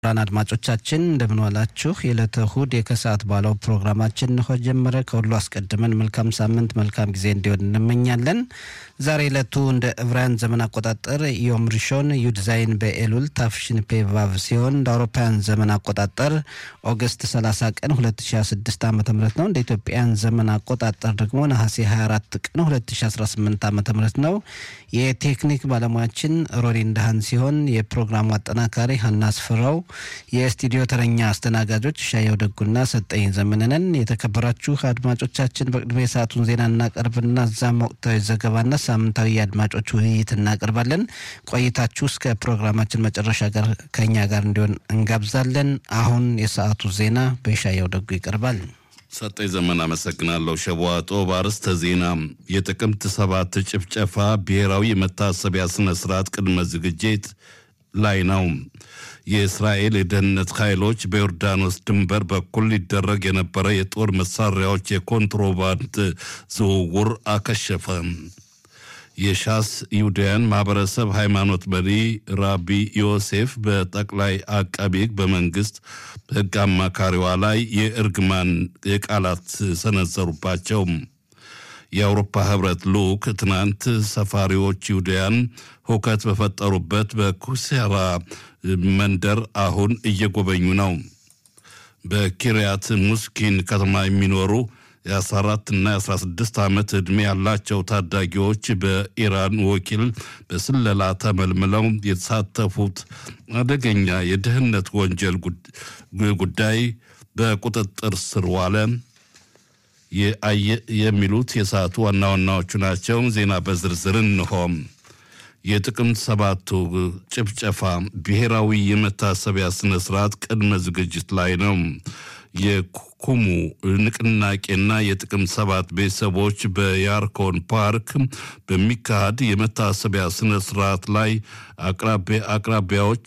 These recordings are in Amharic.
ክቡራን አድማጮቻችን እንደምንዋላችሁ። የዕለተ እሁድ የከሰዓት ባለው ፕሮግራማችን እንሆ ጀመረ። ከሁሉ አስቀድመን መልካም ሳምንት መልካም ጊዜ እንዲሆን እንመኛለን። ዛሬ ዕለቱ እንደ ዕብራውያን ዘመን አቆጣጠር ዮም ሪሾን ዩድዛይን በኤሉል ታፍሽን ፔቫቭ ሲሆን እንደ አውሮፓውያን ዘመን አቆጣጠር ኦገስት 30 ቀን 2026 ዓ ም ነው። እንደ ኢትዮጵያን ዘመን አቆጣጠር ደግሞ ነሐሴ 24 ቀን 2018 ዓ ም ነው። የቴክኒክ ባለሙያችን ሮሪ እንዳሃን ሲሆን የፕሮግራሙ አጠናካሪ ሀና አስፍራው የስቱዲዮ ተረኛ አስተናጋጆች ሻየው ደጉና ሰጠኝ ዘመንነን። የተከበራችሁ አድማጮቻችን በቅድሚያ የሰዓቱን ዜና እናቀርብና እዛም ወቅታዊ ዘገባና ሳምንታዊ የአድማጮች ውይይት እናቀርባለን። ቆይታችሁ እስከ ፕሮግራማችን መጨረሻ ጋር ከኛ ጋር እንዲሆን እንጋብዛለን። አሁን የሰዓቱ ዜና በሻየው ደጉ ይቀርባል። ሰጠኝ ዘመን አመሰግናለሁ። ሸቧጦ በአርዕስተ ዜና የጥቅምት ሰባት ጭፍጨፋ ብሔራዊ የመታሰቢያ ስነ ስርዓት ቅድመ ዝግጅት ላይ ነው። የእስራኤል የደህንነት ኃይሎች በዮርዳኖስ ድንበር በኩል ሊደረግ የነበረ የጦር መሳሪያዎች የኮንትሮባንድ ዝውውር አከሸፈ። የሻስ ይሁዳያን ማህበረሰብ ሃይማኖት መሪ ራቢ ዮሴፍ በጠቅላይ አቃቤ ሕግ በመንግስት ሕግ አማካሪዋ ላይ የእርግማን የቃላት ሰነዘሩባቸው። የአውሮፓ ህብረት ልዑክ ትናንት ሰፋሪዎች ይሁዳያን ሁከት በፈጠሩበት በኩሴራ መንደር አሁን እየጎበኙ ነው። በኪርያት ሙስኪን ከተማ የሚኖሩ የ14 እና የ16 ዓመት ዕድሜ ያላቸው ታዳጊዎች በኢራን ወኪል በስለላ ተመልምለው የተሳተፉት አደገኛ የደህንነት ወንጀል ጉዳይ በቁጥጥር ስር ዋለ። የሚሉት የሰዓቱ ዋና ዋናዎቹ ናቸው። ዜና በዝርዝር እንሆም። የጥቅምት ሰባቱ ጭፍጨፋ ብሔራዊ የመታሰቢያ ስነ ስርዓት ቅድመ ዝግጅት ላይ ነው። የኩሙ ንቅናቄና የጥቅምት ሰባት ቤተሰቦች በያርኮን ፓርክ በሚካሄድ የመታሰቢያ ስነ ስርዓት ላይ አቅራቢያዎች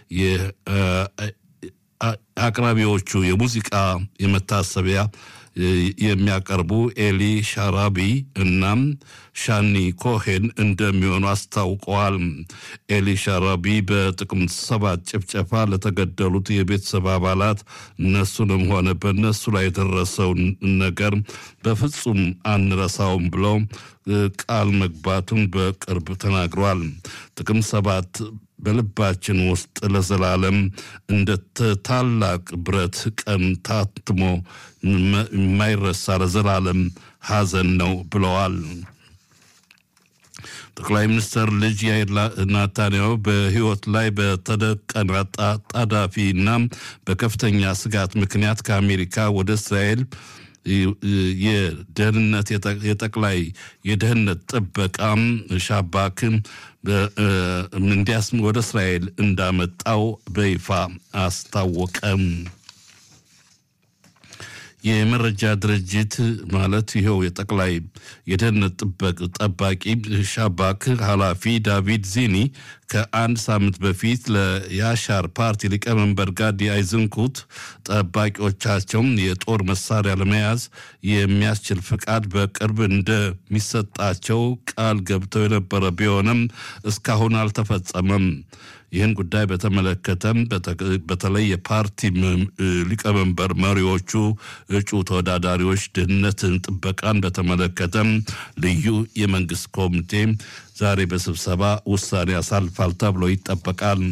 አቅራቢዎቹ የሙዚቃ የመታሰቢያ የሚያቀርቡ ኤሊ ሻራቢ እናም ሻኒ ኮሄን እንደሚሆኑ አስታውቀዋል። ኤሊ ሻራቢ በጥቅምት ሰባት ጭፍጨፋ ለተገደሉት የቤተሰብ አባላት እነሱንም ሆነ በእነሱ ላይ የደረሰውን ነገር በፍጹም አንረሳውም ብለው ቃል መግባቱን በቅርብ ተናግሯል። ጥቅምት ሰባት በልባችን ውስጥ ለዘላለም እንደ ታላቅ ብረት ቀን ታትሞ የማይረሳ ለዘላለም ሐዘን ነው ብለዋል። ጠቅላይ ሚኒስትር ልጅ ያይር ናታንያሁ በሕይወት ላይ በተደቀነ ጣዳፊ እና በከፍተኛ ስጋት ምክንያት ከአሜሪካ ወደ እስራኤል የደህንነት የጠቅላይ የደህንነት ጥበቃም ሻባክ እንዲያስ ወደ እስራኤል እንዳመጣው በይፋ አስታወቀም። የመረጃ ድርጅት ማለት ይኸው የጠቅላይ የደህንነት ጥበቅ ጠባቂ ሻባክ ኃላፊ ዳቪድ ዚኒ ከአንድ ሳምንት በፊት ለያሻር ፓርቲ ሊቀመንበር ጋዲ አይዝንኩት ጠባቂዎቻቸውም የጦር መሳሪያ ለመያዝ የሚያስችል ፍቃድ በቅርብ እንደሚሰጣቸው ቃል ገብተው የነበረ ቢሆንም እስካሁን አልተፈጸመም። ይህን ጉዳይ በተመለከተም በተለይ የፓርቲ ሊቀመንበር መሪዎቹ እጩ ተወዳዳሪዎች ደህንነትን ጥበቃን በተመለከተም ልዩ የመንግስት ኮሚቴ ዛሬ በስብሰባ ውሳኔ ያሳልፋል ተብሎ ይጠበቃል።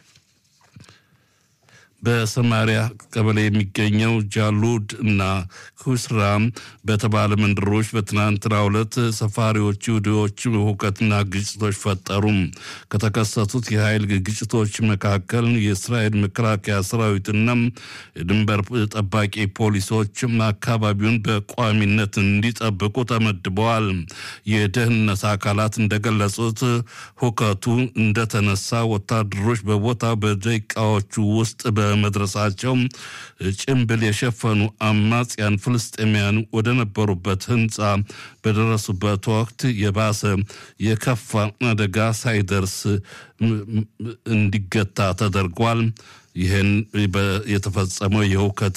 በሰማሪያ ቀበሌ የሚገኘው ጃሉድ እና ኩስራም በተባለ መንደሮች በትናንትናው ዕለት ሰፋሪዎች ይሁዲዎች ሁከትና ግጭቶች ፈጠሩ። ከተከሰቱት የኃይል ግጭቶች መካከል የእስራኤል መከላከያ ሰራዊትና የድንበር ጠባቂ ፖሊሶች አካባቢውን በቋሚነት እንዲጠብቁ ተመድበዋል። የደህንነት አካላት እንደገለጹት ሁከቱ እንደተነሳ ወታደሮች በቦታው በደቂቃዎቹ ውስጥ በመድረሳቸው ጭንብል የሸፈኑ አማጽያን ፍልስጤማውያን ወደ ነበሩበት ህንፃ በደረሱበት ወቅት የባሰ የከፋ አደጋ ሳይደርስ እንዲገታ ተደርጓል። ይህን የተፈጸመው የሁከት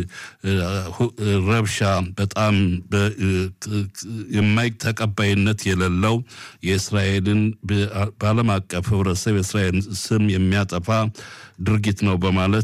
ረብሻ በጣም የማይ ተቀባይነት የሌለው የእስራኤልን በዓለም አቀፍ ህብረተሰብ የእስራኤል ስም የሚያጠፋ ድርጊት ነው በማለት